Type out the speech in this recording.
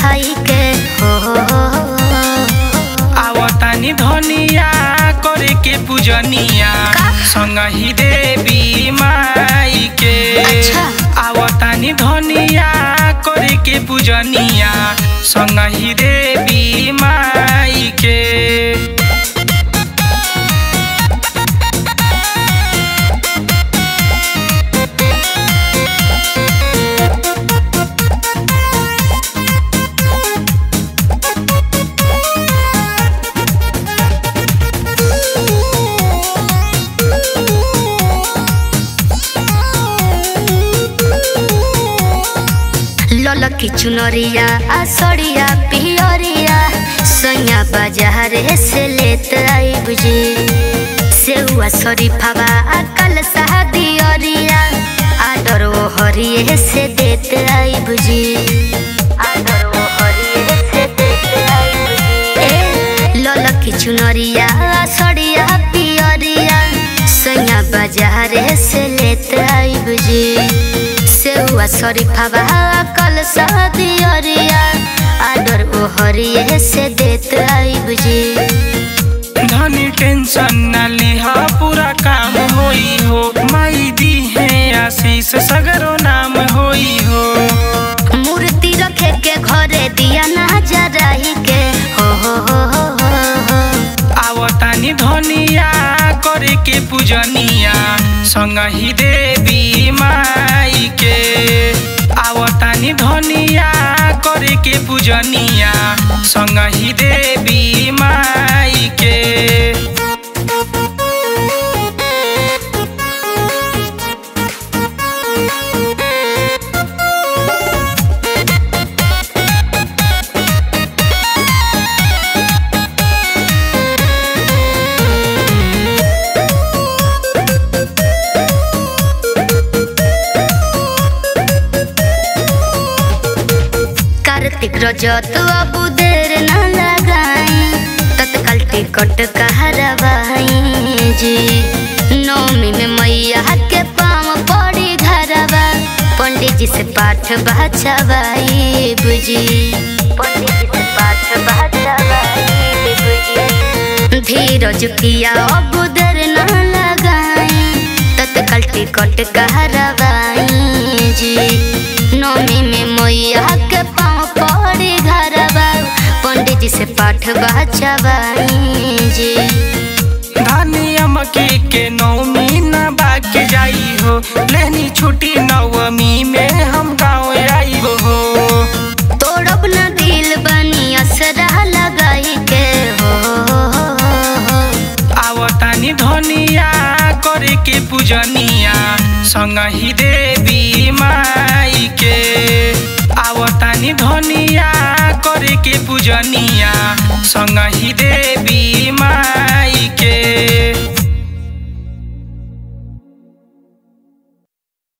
खाई के हो हो हो हो। आवतानी धनिया करे के पूजनिया का? संगही देवी माई के अच्छा। आवतानी धनिया करे के पूजनिया संगही देवी माई के ललकी चुनरिया आ सड़िया पियरिया सैया बाजारे से लेत आई बुझी सेउआ शरीफावा आ कल दियरिया आडर वो हरिये से देत आई बुझी आडर वो हरिये से देत आई बुझी ए ललकी चुनरिया आ सड़िया पियरिया सैया बाजारे से लेत आई बुझी सेउआ शरीफावा कल दियरिया आडर ओ हरिये से देत आई बुझी धनी टेंशन न लिहा पूरा काम होई हो माई दी है आशीष सगरो नाम होई हो मूर्ति रखे के घरे दिया ना जराही के हो हो हो हो हो हो आवतानी धनिया करे के पूजनिया संगही देवी माई के आवतानी धनिया करे के पूजनिया संगही देवी माई के कार्तिक रजत अब देर न लगाई तत्काल टिकट कहरवाई जी नौमी में मैया के पाँव पड़ी घरवा पंडित जी से पाठ बचवाई बुझी पंडित जी से पाठ बचवाई बुझी धीरज किया अब देर न लगाई तत्काल टिकट कहरवाई जी नौमी में मैया के पाँव पड़ी घरवा पंडित जी से पाठ बचवाई जी धनिया मकी के नौमी न बाके जाई हो लेनी छुट्टी नवमी में हम गाँव आई हो तोड़ब न दिल बनी असरा लगाई के हो हो, हो, हो। आवतानी धनिया करे के पूजनिया संगही देवी माई के आवतानी धनिया करे के पूजनिया संगही देवी माई के